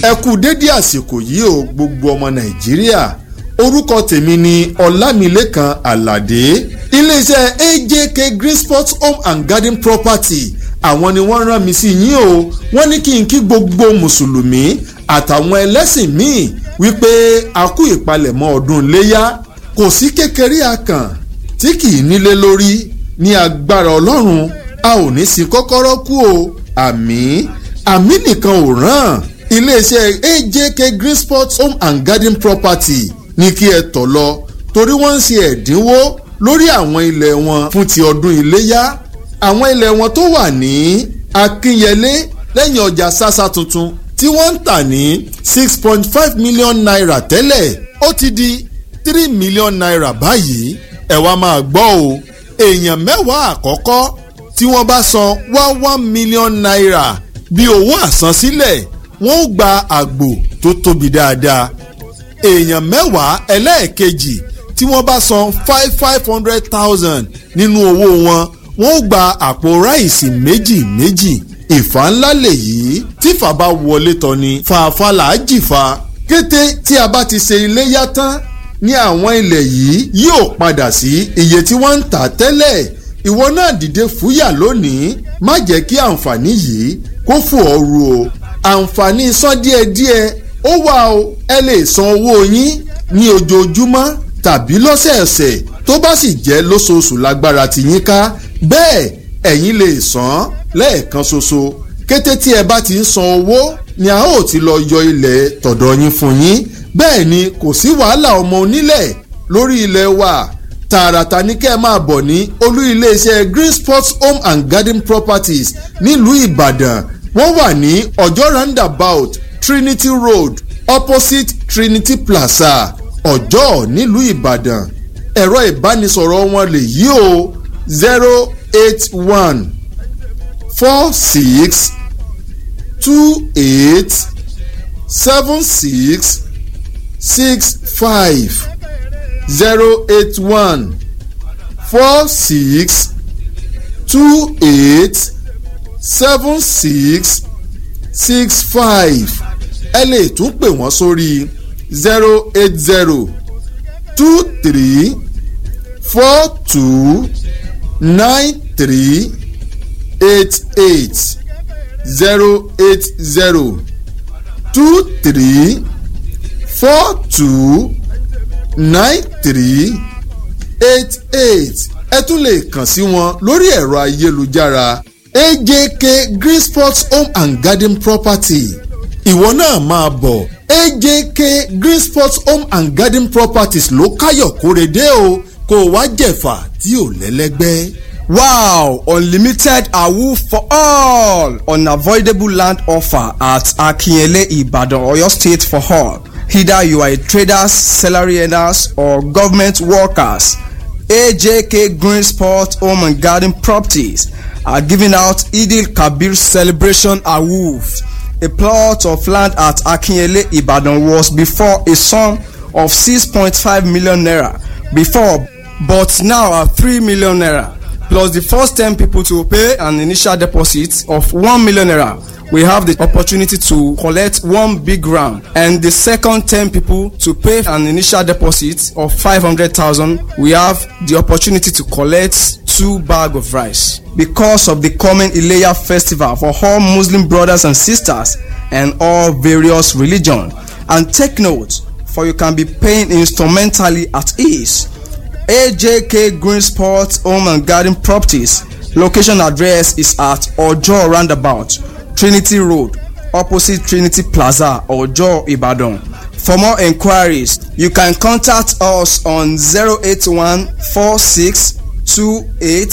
ẹ kú dédé àsìkò yìí o gbogbo ọmọ nàìjíríà orúkọ tèmi ni ọlámilékan àlàdé iléeṣẹ́ ajk green sports home and garden property àwọn ni wọ́n rán mi sí yín o wọ́n ní kí n kí gbogbo mùsùlùmí àtàwọn ẹlẹ́sìn míì wípé a kú ìpalẹ̀mọ́ ọdún iléyá kò sí kékeré akàn tí kì í nílé lórí ní agbára ọlọ́run a ò ní sin kọ́kọ́rọ́ kú o àmì àmì nìkan ò ràn iléeṣẹ́ ajk green sports home and garden property ní kí ẹ tọ̀ lọ torí wọ́n ń ṣe ẹ̀dínwó lórí àwọn ilẹ̀ wọn fún ti ọdún iléyá àwọn ilẹ̀ wọn tó wà ní akínyẹlé lẹ́yìn ọjà sásá tuntun tí wọ́n ń tà ní six point five million naira tẹ́lẹ̀ ó ti di three million naira báyìí ẹ wá máa gbọ́ o èèyàn mẹ́wàá àkọ́kọ́ tí wọ́n bá san one one million naira bí owó àsansílẹ̀ wọ́n ó gba àgbò tó tóbi dáadáa èèyàn mẹ́wàá ẹlẹ́ẹ̀kejì tí wọ́n bá san five five hundred thousand nínú owó wọn wọ́n ó gba àpò ráìsì méjì méjì ìfà ńlá lèyí tí fà bá wọlé tán ni fàáfà là á jìfà kété tí a bá ti ṣe iléyá tán ní àwọn ilẹ̀ yìí yóò padà sí iye tí wọ́n ń tà tẹ́lẹ̀ ìwọ náà dìde fúyà lónìí má jẹ́ kí àǹfààní yìí kó fò ọ́ ru o àǹfààní san díẹ̀díẹ̀ ó wà o ẹ lè san owó yín ní ojoojúmọ́ tàbí lọ́sẹ̀ẹ̀sẹ̀ tó bá sì jẹ́ lóṣooṣù lágbára ti yín ká bẹ́ẹ̀ ẹ̀yin lè san lẹ́ẹ̀kan ṣoṣo kété tí ẹ bá ti ń san owó ni a ó ti lọ yọ ilẹ̀ tọ̀dọ̀ yín fún yín bẹ́ẹ̀ ni kò sí wàhálà ọmọ onílẹ̀ lórí ilẹ̀ wa tààràtà ní kẹ́ ẹ máa bọ̀ ní olú iléeṣẹ́ green sports home and garden properties nílùú ìbàdàn wọ́n wà ní ọjọ́ roundabout trinity road opposite trinity plaza ọjọ́ nílùú ìbàdàn ẹ̀rọ ìbánisọ̀rọ̀ wọn lè yí o zero eight one four six two eight seven six six five zero eight one four six two eight seven six six five ẹ lè tún pè wọ́n sórí zero eight zero two three four two nine three eight eight zero eight zero two three four two nine three eight eight ẹ tún lè kàn sí wọn lórí ẹ̀rọ ayélujára ajk green sports home and garden property ìwọ náà máa bọ̀ ajk green sports home and garden properties ló káyọ̀ kórede o kó o wá jẹ̀fà tí ò lẹ́lẹ́gbẹ́. Wow! Unlimited awoof for all! Unavoidable land offer at Akinyele Ibadan, Oyo State for all. Either you are a traders, salary earners, or government workers. AJK Green Sport Home and Garden Properties are giving out Idil Kabir Celebration Awoof. A plot of land at Akinyele Ibadan was before a sum of 6.5 million naira before, but now at 3 million naira. plus the first ten people to pay an initial deposit of one million naira we have the opportunity to collect one big ram and the second ten people to pay an initial deposit of five hundred thousand we have the opportunity to collect two bag of rice because of the coming ileya festival for all muslim brothers and sisters and all various religion and take note for you can be paying instrumentally at ease ajk green sports home and garden properties location address is at ojo roundabout trinity road opposite trinity plaza ojo ibadan for more enquiries you can contact us on 081 46 28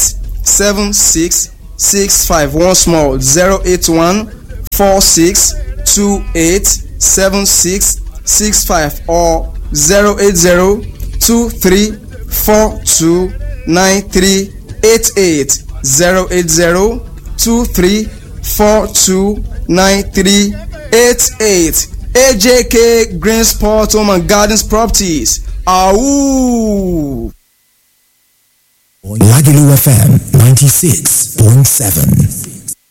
76 65 once more 081 46 28 76 65 or 080 23 four two nine three eight eight zero eight zero two three four two nine three eight eight ajk green sport home and gardens properties awoo. Lagelu FM 96.7.